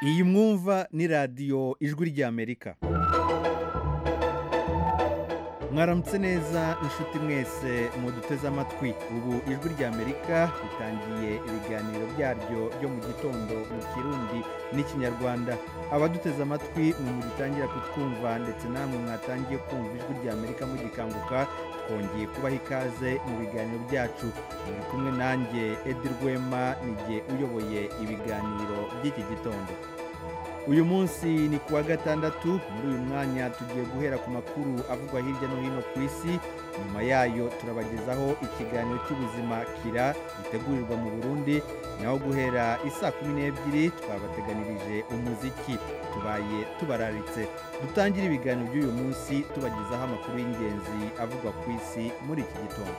iyi mwumva ni radiyo ijwi ry'amerika mwaramutse neza inshuti mwese muduteze amatwi ubu ijwi ry'amerika ritangiye ibiganiro byaryo byo mu gitondo mu kirundi n'ikinyarwanda abaduteze amatwi mwe mugitangira kutwumva ndetse namwe mwatangiye kumva ijwi ry'amerika mugikanguka twongeye kubaha ikaze mu biganiro byacu muri kumwe nanjye edi rwema nijye uyoboye ibiganiro by'iki gitondo uyu munsi ni ku wa gatandatu muri uyu mwanya tugiye guhera ku makuru avugwa hirya no hino ku isi nyuma yayo turabagezaho ikiganiro cy'ubuzima kira gitegurirwa mu burundi naho guhera isaa kumi n'ebyiri twabateganirije umuziki tubaye tubararitse dutangire ibiganiro by'uyu munsi tubagezaho amakuru y'ingenzi avugwa ku isi muri iki gitondo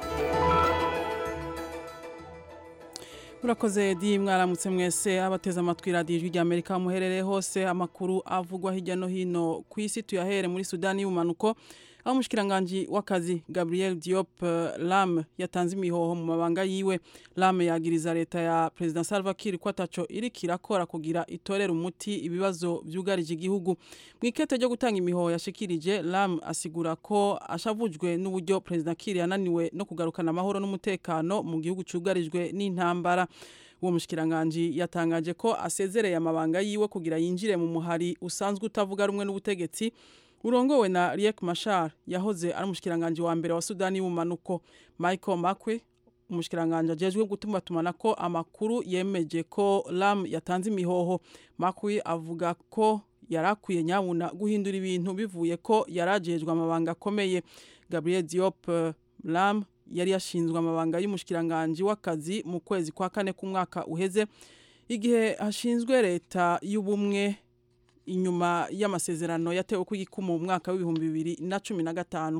murakoze di mwaramutse mwese abateze amatwi radiyo ijwi ry'amerika muherereye hose amakuru avugwa hirya no hino ku isi tuyahere muri sudani y'ubumanuko aho umushikiranganji w'akazi gabriel diop lam yatanze imihoho mu mabanga yiwe lam yagiriza leta ya perezida salva kiir ko ataco iriko irakora kugira itorere umuti ibibazo vyugarije igihugu mu ikete ryo gutanga imihoho yashikirije lam asigura ko ashavujwe n'uburyo perezida kiir yananiwe no kugarukana amahoro n'umutekano mu gihugu cugarijwe n'intambara uwo mushikiranganji yatangaje ko asezereye amabanga yiwe kugira yinjire mu muhari usanzwe utavuga rumwe n'ubutegetsi urongowe na Riek Machar yahoze ari umushikiranganje wa mbere wa Sudani y'ubumanuko Michael Makwe umushikiranganje ajejwe gutuma tumana ko amakuru yemeje ko Lam yatanze imihoho Makwe avuga ko yarakwiye nyabuna guhindura ibintu bivuye ko yarajejwe amabanga akomeye Gabriel Diop Lam yari yashinzwe amabanga y'umushikiranganje w'akazi mu kwezi kwa kane k'umwaka uheze igihe hashinzwe leta y'ubumwe inyuma y'amasezerano yatewe ku gikumu mu mwaka w'ibihumbi bibiri na cumi na gatanu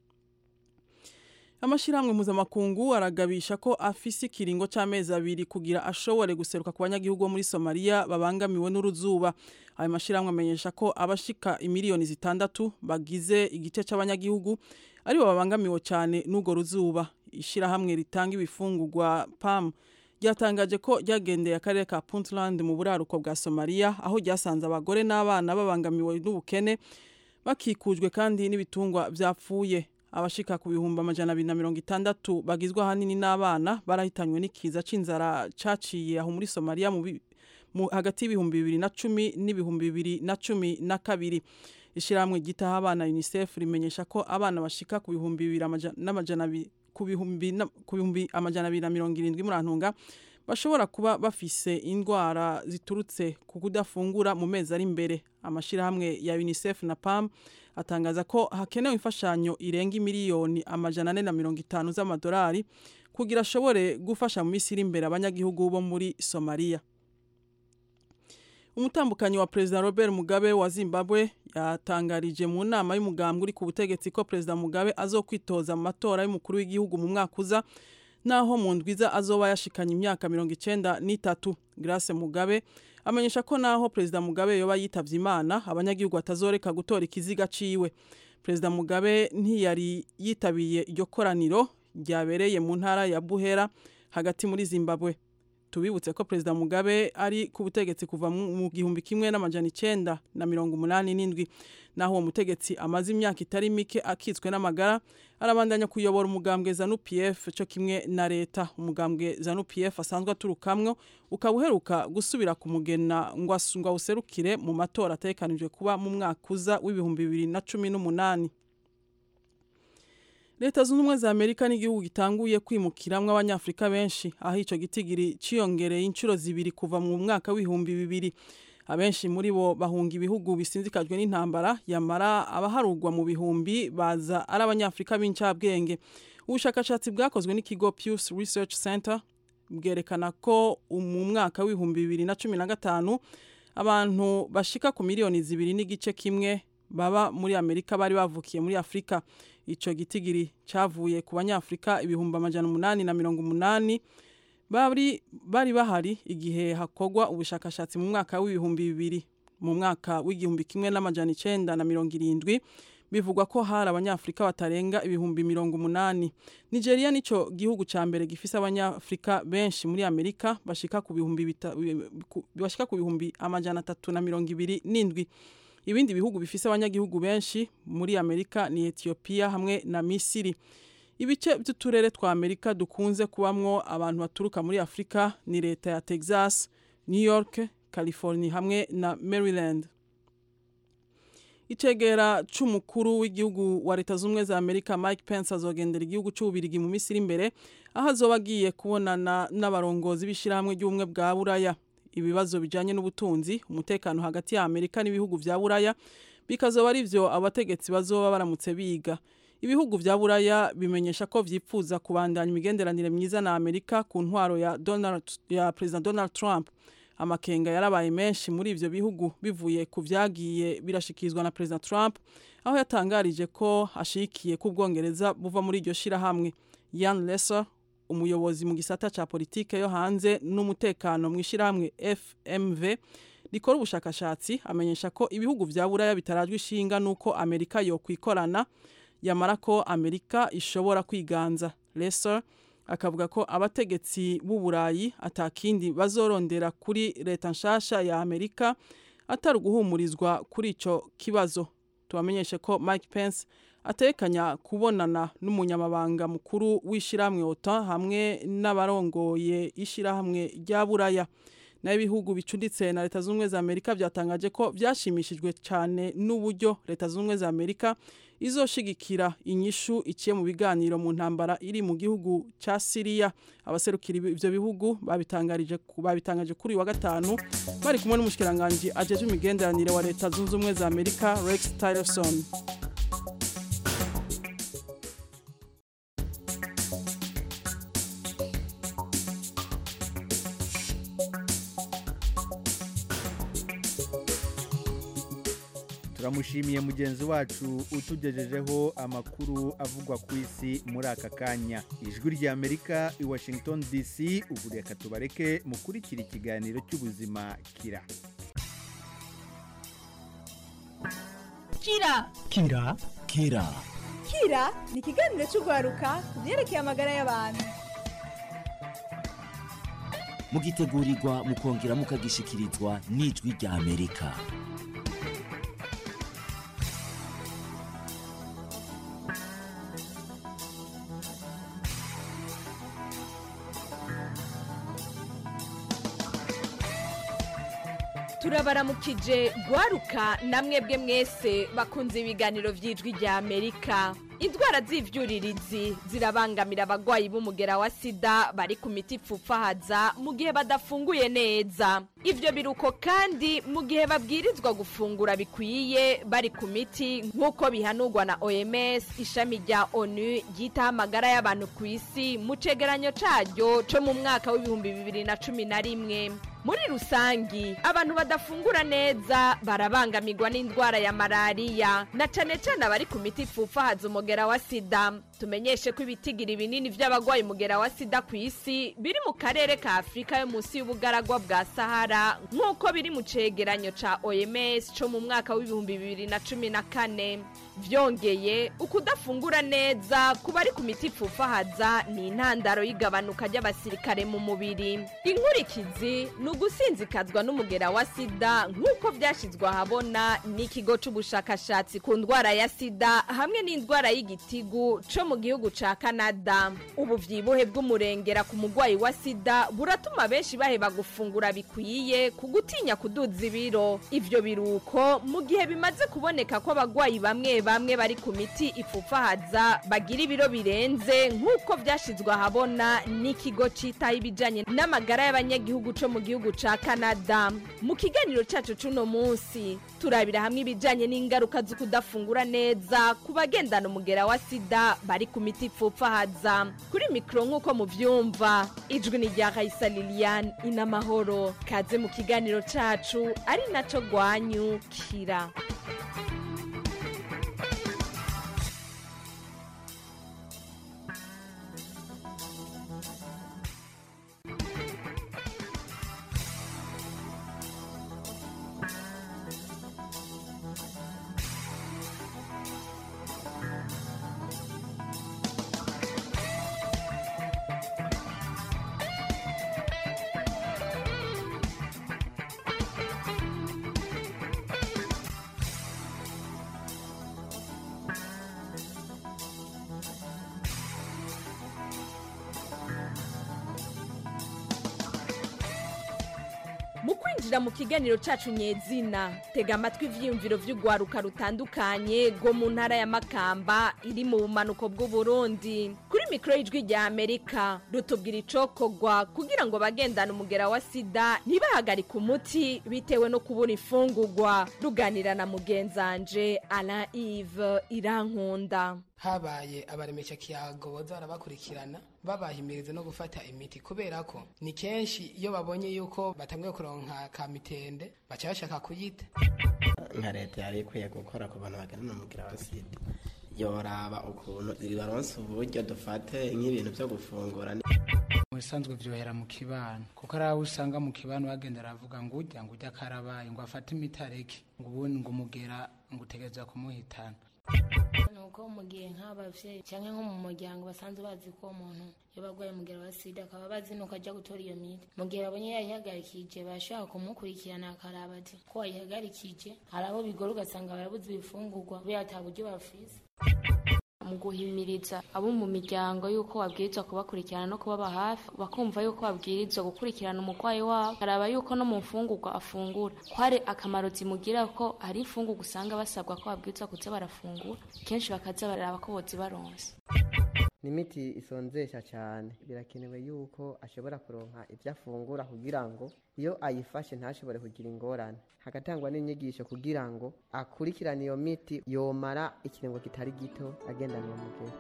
amashyirahamwe mpuzamakungu aragabisha ko afise ikiringo cy'amezi abiri kugira ashobore guseruka ku banyagihugu bo muri somaliya babangamiwe n'uruzuba ayo mashyirahamwe amenyesha ko abashika imiliyoni zitandatu bagize igice cy'abanyagihugu aribo babangamiwe cyane n'urwo ruzuba ishyirahamwe ritanga ibifungurwa pam ryatangaje ko ryagendeye akarere ka puntland mu buraruko bwa somaliya aho ryasanze abagore n'abana babangamiwe n'ubukene bakikujwe kandi n'ibitungwa byapfuye abashika ku bihumbi amajana abiri na mirongo itandatu bagizwe ahanini n'abana barahitanywe n'ikiza c'inzara caciye aho muri somaliya mu hagati y'ibihumbi bibiri na cumi n'ibihumbi bibiri na cumi na kabiri ishyirahamwe ryitaho abana unicef rimenyesha ko abana bashika ku bihumbi bibiri n'amajana abiri ku bihumbi amajana abiri na mirongo irindwi murantunga bashobora kuba bafise indwara ziturutse ku kudafungura mu mezi ari imbere amashyirahamwe ya unicef na pam atangaza ko hakenewe imfashanyo irenga miliyoni amajana ane na mirongo itanu z'amadolari kugira ashobore gufasha mu minsi iri imbere abanyagihugu bo muri somaliya umutambukanyi wa perezida robert mugabe wa zimbabwe yatangarije mu nama y'umugambwe uri ku butegetsi ko perezida mugabe azokwitoza mu matora y'umukuru w'igihugu mu mwaka uza naho mu ndwiza azoba yashikanye imyaka mirongo icenda n'itatu grace mugabe amenyesha ko naho perezida mugabe yoba yitavye imana abanyagihugu batazoreka gutora ikiziga ciwe perezida mugabe ntiyari yitabiye iryo koraniro ryabereye mu ntara ya buhera hagati muri zimbabwe tubibutse ko perezida mugabe ari ku butegetsi kuva mu gihumbi kimwe n'amajana icenda na mirongo umunani n'indwi naho uwo mutegetsi amaze imyaka itari mike akitswe n'amagara arabandanya kuyobora umugambwe zanu pf cyo kimwe na leta umugambwe zanu pf asanzwe aturukamwo ukaba uheruka gusubira kumugena ngo awuserukire mu matora atekanijwe kuba mu mwaka uza w'ibihumbi bibiri na cumi n'umunani leta zunze ubumwe za amerika n'igihugu gitanguye kwimukiramwo abanyafurika benshi aho ico gitigiri ciyongereye inshuro zibiri kuva mu mwaka w'ibihumbi bibiri abenshi muri bo bahunga ibihugu bisinzikajwe n'intambara yamara abaharugwa mu bihumbi baza ari abanyafurika b'incabwenge ubushakashatsi bwakozwe n'ikigo Pew Research Center bwerekana ko mu mwaka w'ibihumbi bibiri na cumi na gatanu abantu bashika ku miliyoni zibiri n'igice kimwe baba muri amerika bari bavukiye muri afurika ico gitigiri cavuye ku banyafurika ibihumbi amajana umunani na mirongo umunani bari bari bahari igihe hakorwa ubushakashatsi mu mwaka w'ibihumbi bibiri mu mwaka w'igihumbi kimwe n'amajana icenda na mirongo irindwi bivugwa ko hari abanyafrika batarenga ibihumbi mirongo umunani nigeria nico gihugu ca mbere gifise abanyafrika benshi muri amerika bashika ku bihumbi bita- ku- bashika ku bihumbi amajana atatu na mirongo ibiri n'indwi ibindi bihugu bifise abanyagihugu benshi muri amerika ni etiyopiya hamwe na misiri ibice by'uturere twa amerika dukunze kubamwo abantu baturuka muri afurika ni leta ya texas new york california hamwe na maryland icegera c'umukuru w'igihugu wa leta z'ubumwe za amerika mike pence azogendera igihugu c'ububirigi mu minsi iri imbere aho azoba agiye kubonana n'abarongozi b'ishirahamwe ry'ubumwe bwa buraya ibibazo bijanye n'ubutunzi umutekano hagati ya amerika n'ibihugu vya buraya bikazoba ari vyo abategetsi bazoba baramutse biga ibihugu vya buraya bimenyesha ko vyipfuza kubandanya imigenderanire myiza na amerika ku ntwaro ya, Donald, ya president donald trump amakenga yarabaye menshi muri ivyo bihugu bivuye ku vyagiye birashikirizwa na president trump aho yatangarije ko ashigikiye ko ubwongereza buva muri iryo shirahamwe yan lesser umuyobozi mu gisata ca politike yo hanze n'umutekano mu ishirahamwe fmv rikora ubushakashatsi amenyesha ko ibihugu vya buraya bitarajwe ishinga n'uko amerika yokwikorana yamara ko amerika ishobora kwiganza lesser akavuga ko abategetsi b'uburayi atakindi bazorondera kuri leta nshasha ya amerika atari uguhumurizwa kuri ico kibazo tubamenyeshe ko mike pence atekanya kubonana n'umunyamabanga mukuru w'ishirahamwe OTAN hamwe n'abarongoye ishirahamwe rya buraya naho ibihugu bicuditse na leta z'ubumwe za amerika byatangaje ko byashimishijwe cyane n'uburyo leta z'ubumwe za amerika izoshigikira inyishu iciye mu biganiro mu ntambara iri mu gihugu ca Syria abaserukira ivyo bihugu babitangarije babitangaje kuri uyu wa gatanu bari kumwe n'umushikiranganje ajeje imigenderanire wa leta zunze ubumwe za Amerika Rex Tillerson turamushimiye mugenzi wacu utugejejeho amakuru avugwa ku isi muri aka kanya ijwi rya amerika i washington dc ubu reka tubareke mukurikira ikiganiro cy'ubuzima kira kira kira kira kira ni ikiganiro cy'urwaruka ku byerekeye amagara y'abantu mugitegurirwa mukongera mukagishikirizwa n'ijwi rya amerika turabaramukije gwaruka namwe bwe mwese bakunze ibiganiro by'ijwi rya amerika indwara z'ivyuririzi zirabangamira abagwayi b'umugera wa sida bari ku miti ipfupfahaza mu gihe badafunguye neza ivyo biruko kandi mu gihe babwirizwa gufungura bikwiye bari ku miti nk'uko bihanurwa na oms ishami rya onu ryitaho amagara y'abantu ku isi mu cegeranyo caryo co mu mwaka w'ibihumbi bibiri na cumi na rimwe muri rusangi abantu badafungura neza barabangamirwa n'indwara ya malariya na cane cane abari ku miti ipfupfahaza umugera wa sida tumenyeshe ko ibitigiri binini vy'abagwaye umugera wa sida ku isi biri mu karere ka afurika yo munsi y'ubugaragwa bwa sahara nk'uko biri mu cegeranyo ca oms co mu mwaka w'ibihumbi bibiri na cumi na kane vyongeye ukudafungura neza ku bari ku miti ipfupfahaza ni intandaro y'igabanuka ry'abasirikare mu mubiri inkurikizi ni ugusinzikazwa n'umugera wa sida nk'uko vyashizwe ahabona n'ikigo c'ubushakashatsi ku ndwara ya sida hamwe n'indwara y'igitigu co mu gihugu ca kanada ubu vyibuhe bw'umurengera ku mugwayi wa sida buratuma benshi baheba gufungura bikwiye ku gutinya kuduza ibiro ivyo biruko mu gihe bimaze kuboneka ko abagwayi bamwe bamwe bari ku miti ipfupfahaza bagira ibiro birenze nk'uko vyashizwe ahabona n'ikigo citaho ibijanye n'amagara y'abanyagihugu co mu gihugu ca kanada mu kiganiro cacu c'uno munsi turabira hamwe ibijanye n'ingaruka zo kudafungura neza ku bagendana umugera wa sida bari ku miti ipfupfahaza kuri mikoro nk'uko muvyumva ijwi ni rya raisa liliane inamahoro kaze mu kiganiro cacu ari naco gwanyu kira turinjira mu kiganiro cacu nyezina tega amatwi ivyiyumviro vy'urwaruka rutandukanye rwo mu ntara ya makamba iri mu bumanuko bw'uburundi kuri mikoro y'ijwi rya amerika rutubwira icokorwa kugira ngo bagendane umugera wa sida ntibahagarike umuti bitewe no kubura imfungurwa ruganira na mugenzanje alain ive irankunda habaye abaremesha kiyago boza barabakurikirana babahimiriza no gufata imiti kubera ko ni kenshi iyo babonye yuko batangiye kuronka ka mitende baca bashaka kuyita nka leta yari ikwiye gukora ku bantu bagana umugira wa sida yoraba ukuntu baronse uburyo dufate nk'ibintu byo gufungura mu bisanzwe vyohera mu kibano kuko ari aho usanga mu kibano bagenda aravuga ngo ujya ngo ujya karabaye ngo afate imiti areke ngo ubundi ngo umugera ngo utegereza kumuhitana nuko mu gihe nk'abavyeyi cyangwa nko mu muryango basanzwe bazi ko uwo muntu iyo barwaye umugera wa sida akaba bazi nuko ajya gutora iyo miti mu gihe babonye yayihagarikije bashaka kumukurikirana akaraba ati ko wayihagarikije hari abo bigora ugasanga barabuze ibifungurwa kubera ata buryo bafise mu guhimiriza abo mu miryango y'uko babwirizwa kubakurikirana no kubaba hafi bakumva y'uko babwirizwa gukurikirana umurwayi wabo baraba y'uko no mu mfungurwa afungura ko hari akamaro zimugira ko hari imfungurwa usanga basabwa ko babwirizwa kuza barafungura kenshi bakaza baraba ko bozibaronse ni imiti isonzesha cyane birakenewe yuko ashobora kuronka ibyo afungura kugira ngo iyo ayifashe ntashobore kugira ingorane hagatangwa n'inyigisho kugira ngo akurikirane iyo miti yomara ikiringo kitari gito agendana uwo mugero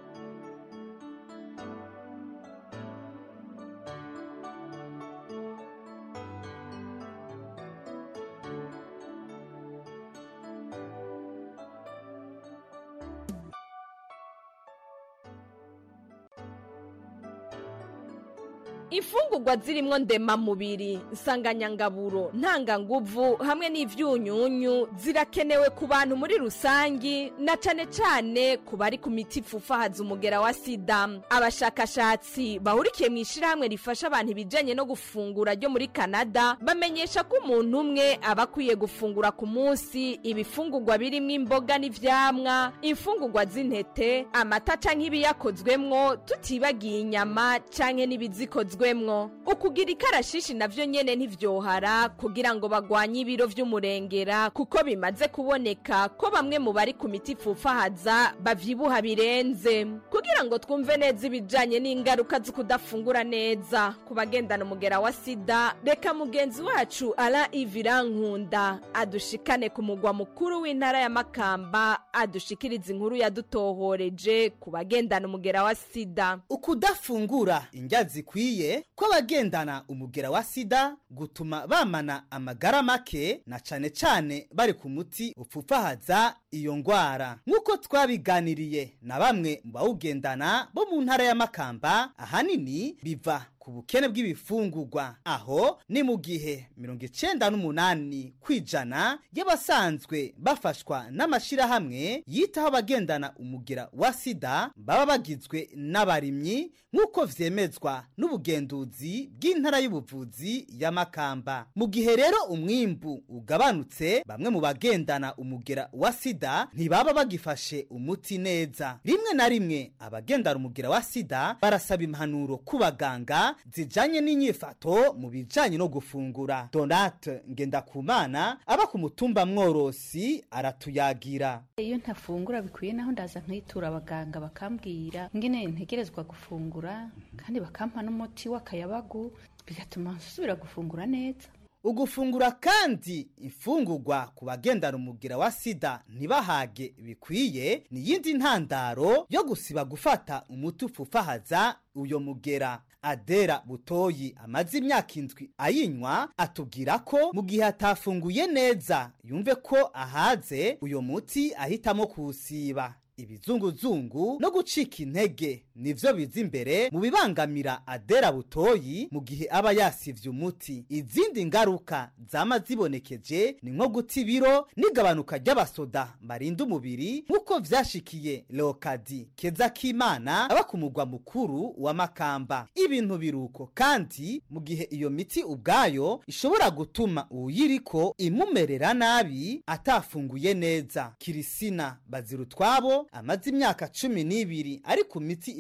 imfungurwa zirimwo ndemamubiri nsanganyangaburo ntanganguvu hamwe n'ivyunyunyu zirakenewe ku bantu muri rusangi na cane cane ku bari ku miti ipfufahaza umugera wa sida abashakashatsi bahurikiye mu ishirahamwe rifasha abantu ibijanye no gufungura ryo muri kanada bamenyesha ko umuntu umwe aba akwiye gufungura ku munsi ibifungurwa birimwo imboga n'ivyamwa imfungurwa z'intete amata canke ibiyakozwemwo tutibagiye inyama canke n'ibizikozwe bikozwemwo ukugira ikarashishi navyo nyene ntivyohara kugira ngo bagwanye ibiro vy'umurengera kuko bimaze kuboneka ko bamwe mu bari ku miti ipfufahaza bavyibuha birenze kugira ngo twumve neza ibijanye n'ingaruka zo kudafungura neza ku bagendana umugera wa sida reka mugenzi wacu ara ivirankunda adushikane ku mugwa mukuru w'intara ya makamba adushikiriza inkuru yadutohoreje ku bagendana umugera wa sida ukudafungura indya zikwiye ko abagendana umugera wa sida gutuma bamana amagara make na cane cane bari ku muti upfufahaza iyo ngwara nk'uko twabiganiriye na bamwe mu bawugendana bo mu ntara ya makamba ahanini biva ku bukene bw'ibifungurwa aho ni mu gihe mirongo icenda n'umunani kw'ijana y'abasanzwe bafashwa n'amashirahamwe yitaho abagendana umugera wa sida baba bagizwe n'abarimyi nk'uko vyemezwa n'ubugenduzi bw'intara y'ubuvuzi ya makamba mu gihe rero umwimbu ugabanutse bamwe mu bagendana umugera wa sida ntibaba bagifashe umuti neza rimwe na rimwe abagendana umugera wa sida barasaba impanuro ku baganga zijanye n'inyifato mu bijanye no gufungura donate ngendakumana aba ku mutumba mworosi aratuyagira iyo ntafungura bikwiye naho ndaza nkitura abaganga bakambwira ngene ntegerezwa gufungura kandi bakampa n'umuti w'akayabagu bigatuma nsubira gufungura neza ugufungura kandi imfungurwa ku bagendana umugira wa sida ntibahage bikwiye ni iyindi ntandaro yo gusiba gufata umuti upfufahaza uyo mugera adera butoyi amaze imyaka indwi ayinywa atubwira ko mu gihe atafunguye neza yumve ko ahaze uyo muti ahitamo kuwusiba ibizunguzungu no gucika intege nivyo biza imbere mu bibangamira adera butoyi mu gihe aba yasivye umuti izindi ngaruka zama zibonekeje ni nko guta ibiro n'igabanuka ry'abasoda barinda umubiri nk'uko vyashikiye leokadi keza k'imana aba ku mugwa mukuru wa makamba ibintu biruko kandi mu gihe iyo miti ubwayo ishobora gutuma uwuyiriko imumerera nabi atafunguye neza kirisina bazira utwabo amaze imyaka cumi n'ibiri ari ku miti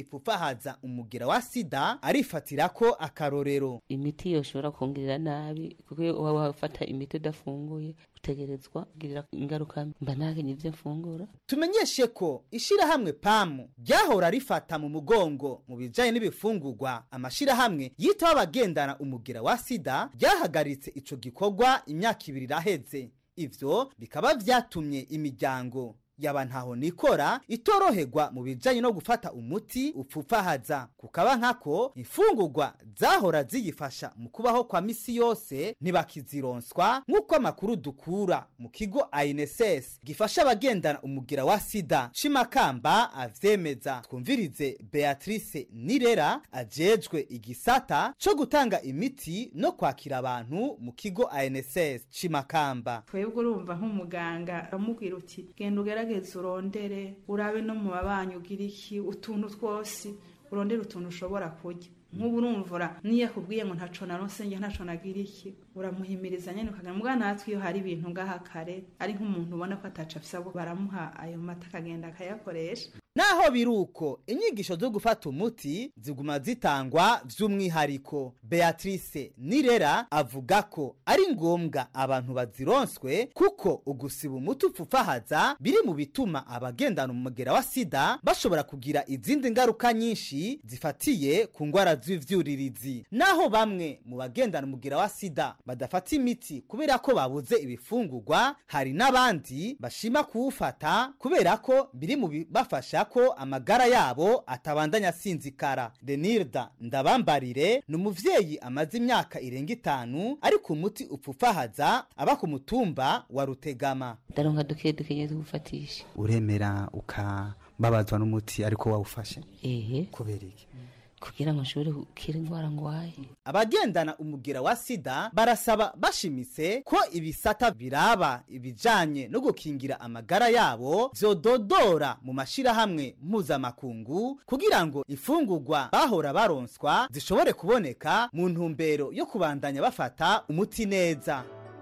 ipfufahaza umugera wa sida arifatira ko akarorero imiti yoshobora kongera nabi kuko iyo waba wafata imiti udafunguye utegerezwa kugirira ingaruka mba ntakenye ibyo mfungura tumenyeshe ko ishirahamwe pamu ryahora rifata mu mugongo mu bijanye n'ibifungurwa amashirahamwe yitaho abagendana umugera wa sida ryahagaritse ico gikorwa imyaka ibiri iraheze ivyo bikaba vyatumye imiryango yaba ntaho nikora itoroherwa mu bijanye no gufata umuti upfufahaza kukaba nkako imfungurwa zahora ziyifasha mu kubaho kwa misi yose ntibakizironswa nk'uko amakuru dukura mu kigo INSS gifasha abagendana umugira wa sida cimakamba avyemeza twumvirize Beatrice Nirera ajejwe igisata co gutanga imiti no kwakira abantu mu kigo INSS cimakamba twebwe urumva nk'umuganga amubwira uti genda ugerageze urondere urabe no mu babanyi ugira iki utuntu twose urondere utuntu ushobora kurya nk'ubu urumvura niyo akubwiye ngo ntaco naronse njye ntaco nagira iki uramuhimiriza nyene ukagira mbwa natwe iyo hari ibintu ngaha kare ari nk'umuntu ubona ko ataca afisa baramuha ayo mata akagenda akayakoresha naho biruko inyigisho zo gufata umuti ziguma zitangwa vy'umwihariko beatrice nirera avuga ko ari ngombwa abantu bazironswe kuko ugusiba umuti upfufahaza biri mu bituma abagendana umugera wa sida bashobora kugira izindi ngaruka nyinshi zifatiye ku ngwara z'ivyuririzi naho bamwe mu bagendana umugera wa sida badafata imiti kubera ko babuze ibifungurwa hari n'abandi bashima kuwufata kubera ko biri mu bibafasha ko amagara yabo atabandanya asinzikara denirda ndabambarire ni umuvyeyi amaze imyaka irenga itanu ari ku muti upfufahaza aba ku mutumba wa rutegama ndaronka duke duke nyine tugufatisha uremera ukababazwa n'umuti ariko wawufashe ehe kubera iki kugira ngo nshobore gukira indwara ngwaye abagendana umugera wa sida barasaba bashimitse ko ibisata biraba ibijanye no gukingira amagara yabo vyododora mu mashirahamwe mpuzamakungu kugira ngo ifungurwa bahora baronswa zishobore kuboneka mu ntumbero yo kubandanya bafata umuti neza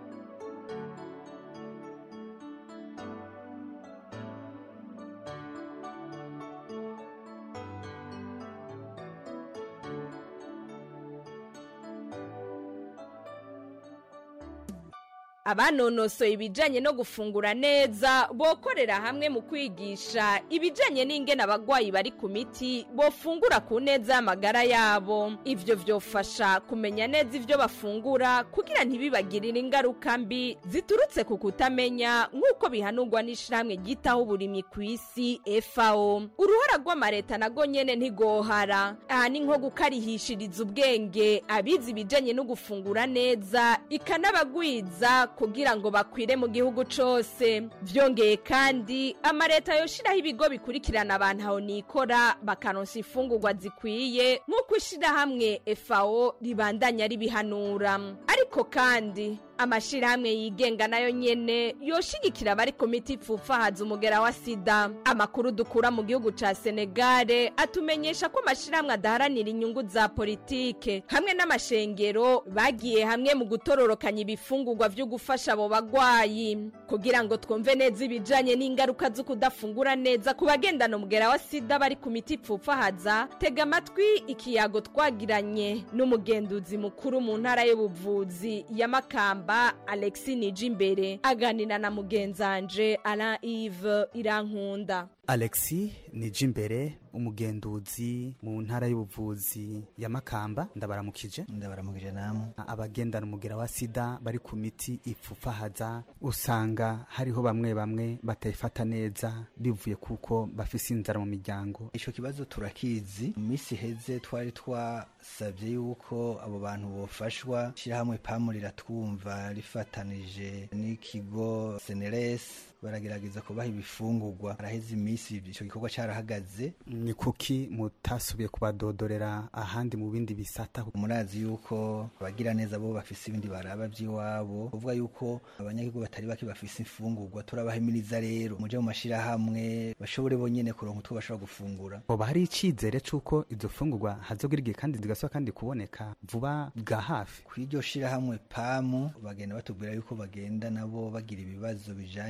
abanonosoye ibijanye no gufungura neza bokorera hamwe mu kwigisha ibijanye n'ingene abagwayi bari ku miti bofungura ku neza y'amagara yabo ivyo vyofasha kumenya neza ivyo bafungura kugira ntibibagirire ingaruka mbi ziturutse ku kutamenya nk'uko bihanurwa n'ishirahamwe ryitaho uburimyi ku isi FAO uruhara rw'amareta nago nyene ntigohara aha ni nko gukarihishiriza ubwenge abizi ibijanye no gufungura neza ikanabagwiza kugira ngo bakwire mu gihugu cose vyongeye kandi amareta yoshiraho ibigo bikurikirana abantu aho nikora bakaronsa imfungurwa zikwiye nk'uko ishirahamwe FAO ribandanya ribihanura ariko kandi amashirahamwe yigenga nayo nyene yoshigikira abari ku miti ipfufahaza umugera wa sida amakuru dukura mu gihugu ca senegale atumenyesha ko amashirahamwe adaharanira inyungu za politike hamwe n'amashengero bagiye hamwe mu gutororokanya ibifungurwa vyo gufasha abo bagwayi kugira ngo twumve neza ibijanye n'ingaruka zo kudafungura neza ku bagendana umugera wa sida bari ku miti ipfufahaza tega amatwi ikiyago twagiranye n'umugenduzi mukuru mu ntara y'ubuvuzi ya makamba Makamba Alexis Nijimbere aganira na mugenzanje Alain Yves Irankunda Alexis Nijimbere umugenduzi mu ntara y'ubuvuzi ya Makamba ndabaramukije ndabaramukije namwe abagendana umugera wa sida bari ku miti ipfufahaza usanga hariho bamwe bamwe batayifata neza bivuye kuko bafise inzara mu miryango ico kibazo turakizi mu minsi heze twari twasabye yuko abo bantu bofashwa shirahamwe pamu riratwumva rifatanije n'ikigo Seneres baragerageza kubaha ibifungurwa araheze iminsi ico gikorwa carahagaze ni kuki mutasubiye kubadodorera ahandi mu bindi bisata murazi yuko abagira neza bo bafise ibindi baraba vy'iwabo kuvuga yuko abanyagihugu batari bake bafise imfungurwa turabahimiriza rero muje mu mashirahamwe bashobore bonyene kuronka utwo bashobora gufungura hoba hari icizere c'uko izo fungurwa hazogira igihe kandi zigasubira kandi kuboneka vuba bwa hafi kw'iryo shirahamwe pamu bagenda batubwira yuko bagenda nabo bagira ibibazo bijanye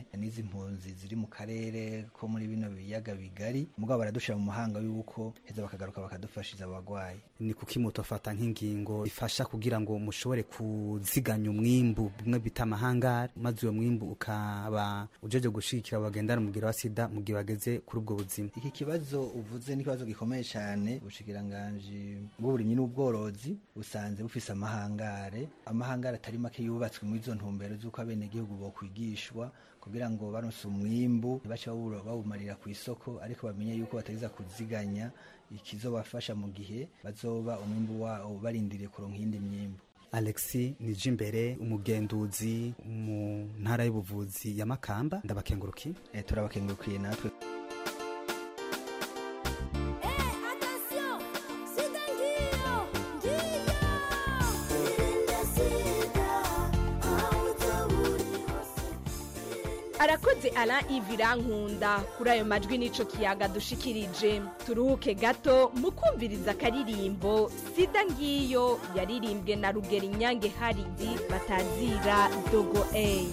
n'izi mpunzi ziri mu karere ko muri bino biyaga bigari mugabo baradushira mu mahanga yuko heza bakagaruka bakadufashiza abagwayi ni kuki mutofata nk'ingingo ifasha kugira ngo mushobore kuziganya umwimbu bimwe bita amahangari maze uwo mwimbu ukaba ujeje gushigikira bagendana umugira wa sida mu gihe bageze kuri ubwo buzima iki kibazo uvuze ni ikibazo gikomeye cyane ubushikiranganji bw'uburimyi n'ubworozi busanze bufise amahangare amahangare atari make yubatswe muri izo ntumbero z'uko abenegihugu bokwigishwa kugira ngo baronse umwimbu ntibace bawuro- bawumarira ku isoko ariko bamenye yuko batageza kuziganya ikizobafasha mu gihe bazoba umwimbu wabo barindiriye kuronka iyindi myimbu alexi nijimbere umugenduzi mu ntara y'ubuvuzi ya makamba ndabakenguruki e, turabakengurukiye natwe arakoze ara ivirankunda kuri ayo majwi n'ico kiyaga dushikirije turuhuke gato mu kumviriza akaririmbo sida ngiyo yaririmbwe na rugero inyange haridi batazira dogo eyi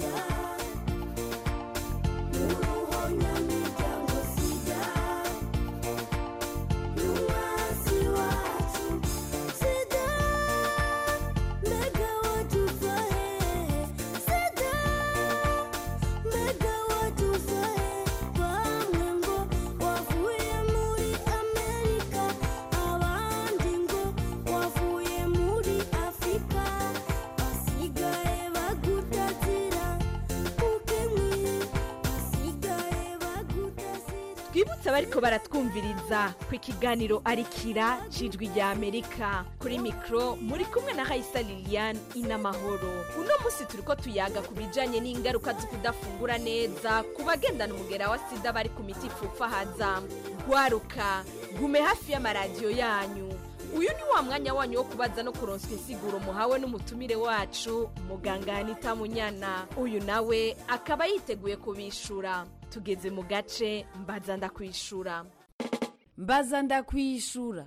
twibutse abariko baratwumviriza ku ikiganiro arikira cijwi rya amerika kuri mikro muri kumwe na hayisa liliane inamahoro uno munsi turiko tuyaga ku bijanye n'ingaruka zo kudafungura neza ku bagendana umugera wa sida bari ku miti ipfufahaza gwaruka gume hafi y'amaradiyo yanyu uyu ni wa mwanya wanyu wo kubaza no kuronswa insiguro muhawe n'umutumire wacu muganga anita munyana uyu nawe akaba yiteguye kubishura tugeze mu gace mbaza ndakwishura mbaza ndakwishura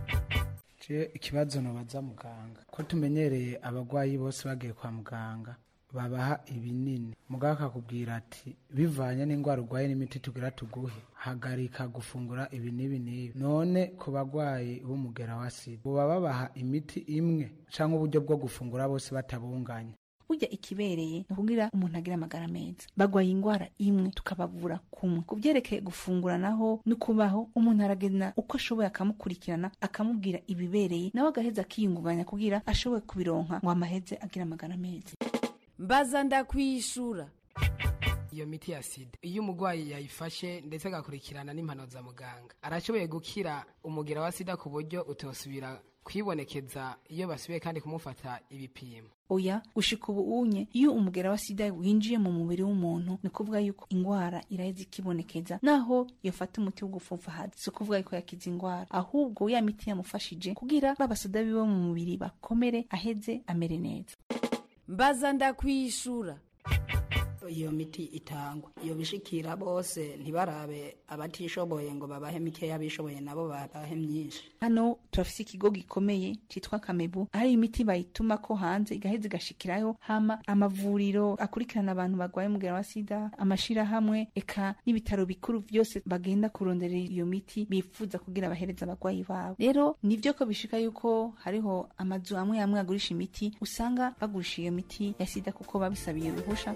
je ikibazo nobaza muganga ko tumenyereye abagwayi bose bagiye kwa muganga babaha ibinini muganga akakubwira ati bivanye n'indwara urwaye n'imiti tugira tuguhe hagarika gufungura ibi n'ibi n'ibi none ku bagwayi b'umugera wa sida boba babaha imiti imwe canke uburyo bwo gufungura bose batabunganya burya ikibereye ni ukugira umuntu agira amagara meza bagwaye indwara imwe tukabavura kumwe ku byerekeye gufungura naho no kubaho umuntu aragenda uko ashoboye akamukurikirana akamubwira ibibereye nawe agaheza akiyungunganya kugira ashoboye kubironka ngo amaheze agira amagara meza mbaza ndakwishura iyo miti ya sida iyo umurwayi yayifashe ndetse agakurikirana n'impano za muganga arashoboye gukira umugera wa sida ku buryo utosubira kwibonekeza iyo basubiye kandi kumufata ibipimo oya gushika ubu unye iyo umugera wa sida winjiye mu mubiri w'umuntu ni ukuvuga yuko indwara iraheza ikibonekeza naho yafata umuti wo gupfupfahaza si ukuvuga yuko yakiza indwara ahubwo ya miti yamufashije kugira babasoda biwe mu mubiri bakomere aheze amere neza mbaza ndakwishura iyo miti itangwa iyo bishikira bose ntibarabe abatishoboye ngo babahe mikeya abishoboye nabo babahe myinshi hano turafise ikigo gikomeye citwa kamebu aho imiti bayituma ko hanze igaheza igashikirayo hama amavuriro akurikirana abantu barwaye umugera wa sida amashirahamwe eka n'ibitaro bikuru vyose bagenda kurondera iyo miti bifuza kugira bahereza abagwayi babo rero nivyo ko bishika yuko hariho amazu amwe amwe agurisha imiti usanga bagurisha iyo miti ya sida kuko babisabiye uruhusha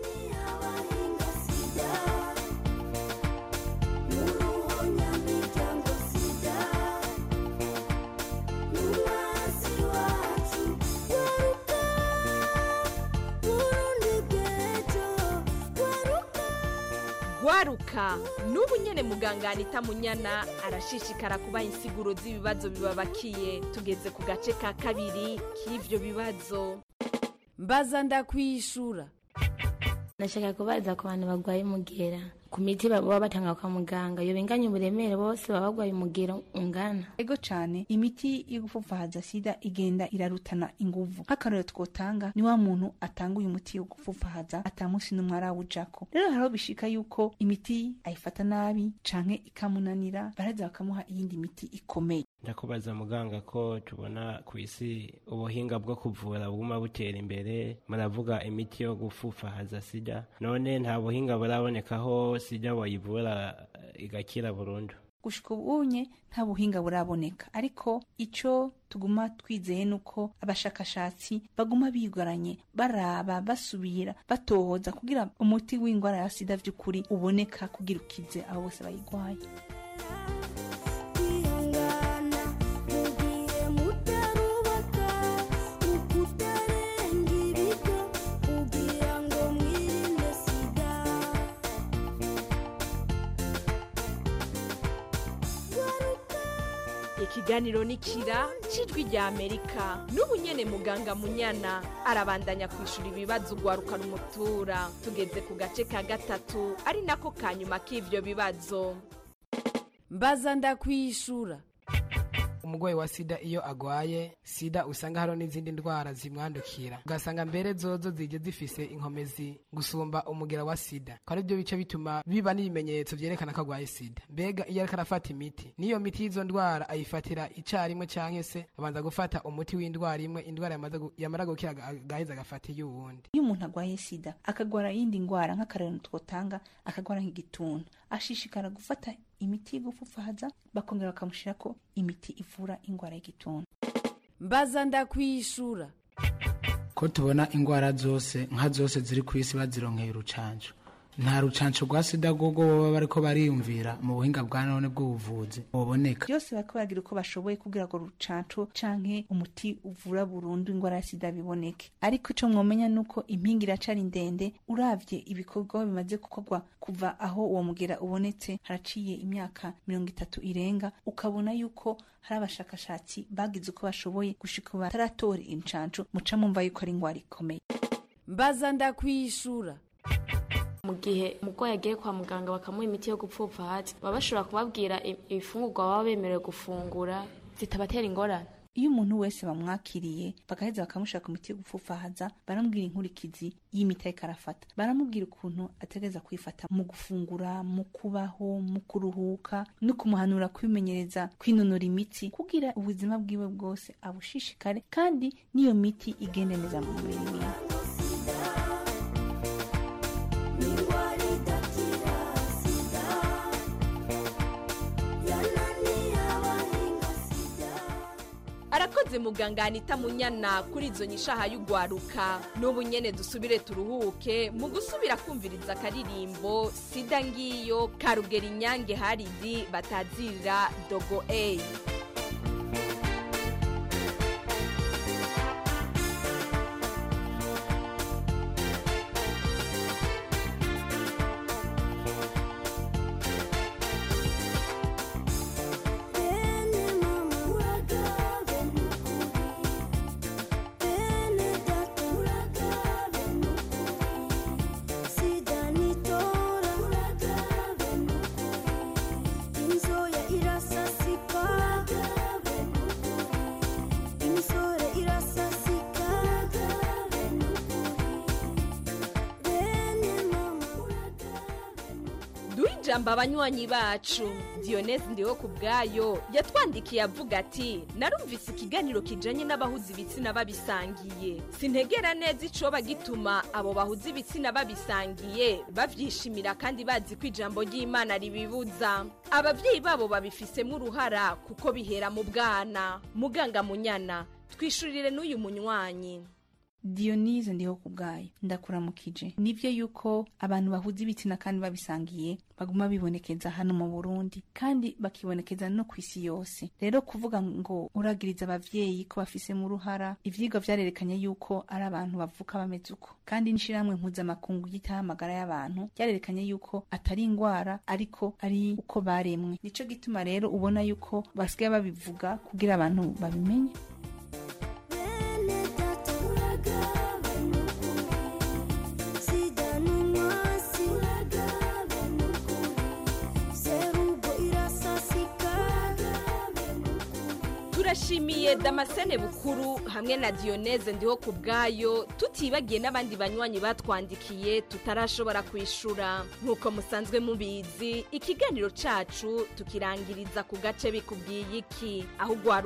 gwaruka n'ubu nyene muganga anita munyana arashishikara kubaha insiguro z'ibibazo bibabakiye tugeze ku gace ka kabiri k'ivyo bibazo mbaza ndakwishura ndashaka kubaza ku bantu barwaye umugera ku miti baba batanga kwa muganga iyo binganya uburemere bose baba barwaye umugero ungana ego cane imiti yo gupfupfahaza sida igenda irarutana inguvu nk'akarorero twotanga ni wa muntu atanga uyu muti wo gupfupfahaza atamusi n'umwe arawujako rero hariho bishika yuko imiti ayifata nabi canke ikamunanira baraza bakamuha iyindi miti ikomeye ndakubaza muganga ko tubona ku isi ubuhinga bwo kuvura buguma butera imbere muravuga imiti yo gufufahaza sida none nta buhinga burabonekaho sida wayivura eh, igakira burundu gushika ubunye nta buhinga buraboneka ariko ico tuguma twizeye nuko abashakashatsi baguma bigoranye baraba basubira batohoza kugira umuti w'indwara ya sida vy'ukuri uboneka kugira ukize abo bose bayigwaye ikiganiro ni kira cijwi rya amerika n'ubu nyene muganga munyana arabandanya kwishura ibibazo ugwaruka rumutura tugeze ku gace ka gatatu ari nako ka nyuma k'ivyo bibazo mbaza ndakwishura umurwayi wa sida iyo agwaye sida usanga hariho n'izindi ndwara zimwandukira ugasanga mbere zozo zije zifise inkomezi gusumba umugera wa sida ko ari byo bice bituma biba n'ibimenyetso vyerekana ko agwaye sida mbega iyo ariko arafata imiti n'iyo miti y'izo ndwara ayifatira icarimwe canke se abanza gufata umuti w'indwara imwe indwara yamaze gu- yamara gukira aga- agaheza agafata iy'uwundi iyo umuntu agwaye sida akagwara iyindi ndwara nk'akarero twotanga akagwara nk'igituntu ashishikara gufata imiti y'igupfupfahaza bakongera bakamushirako imiti ivura indwara y'igituntu mbaza ndakwishura ko tubona indwara zose nka zose ziri ku isi bazironkeye urucanco nta rucanco rwa sida rwogo baba bariko bariyumvira mu buhinga bwa none bw'ubuvuzi buboneka byose bariko baragira uko bashoboye kugira ngo rucanco canke umuti uvura burundu indwara ya sida biboneke ariko ico mwomenya nuko impinga iracari ndende uravye ibikorwa bimaze gukorwa kuva aho uwo mugera ubonetse haraciye imyaka mirongo itatu irenga ukabona yuko hari abashakashatsi bagize uko bashoboye gushika ubu bataratora incanco muca mumva yuko ari indwara ikomeye mbaza ndakwishura mu gihe umurwayi agiye kwa muganga bakamuha imiti yo gupfupfa hasi baba bashobora kubabwira i- ibifungurwa baba bemerewe gufungura zitabatera ingorane iyo umuntu wese bamwakiriye bagaheza bakamushaka ku miti yo gupfupfahaza baramubwira inkurikizi y'imiti ariko arafata baramubwira ukuntu ategereza kwifata mu gufungura mu kubaho mu kuruhuka no kumuhanura kwimenyereza kwinonora imitsi kugira ubuzima bwiwe bwose abushishikare kandi n'iyo miti igende neza mu mubiri wiwe arakoze muganga anita munyana kuri izo nyishaha y'ugwaruka n'ubu nyene dusubire turuhuke mu gusubira kumviriza akaririmbo sida ngiyo karugera inyange haridi batazira dogo eyi duha ijambo abanywanyi bacu diyoneze ndiho ku bwayo yatwandikiye avuga ati narumvise ikiganiro kijanye n'abahuza ibitsina babisangiye sintegera neza icoba gituma abo bahuza ibitsina babisangiye bavyishimira kandi bazi ko ijambo ry'imana ribibuza abavyeyi babo babifisemo uruhara kuko bihera mu bwana muganga munyana twishurire n'uyu munywanyi diyonize ndiho ku bwayo ndakuramukije nivyo yuko abantu bahuza ibitsina kandi babisangiye baguma bibonekeza hano mu burundi kandi bakibonekeza no ku isi yose rero kuvuga ngo uragiriza abavyeyi ko bafisemo uruhara ivyigwa vyarerekanye yuko ari abantu bavuka bameze uko kandi n'ishirahamwe mpuzamakungu ryitaho amagara y'abantu ryarerekanye yuko atari ingwara ariko ari uko baremwe nico gituma rero ubona yuko basigaye babivuga kugira abantu babimenye turashimiye damascene bukuru hamwe na diyoneze ndiho ku bwayo tutibagiye n'abandi banywanyi batwandikiye tutarashobora kwishura nk'uko musanzwe mubizi ikiganiro cacu tukirangiriza ku gace bikubwiye iki aho ugwara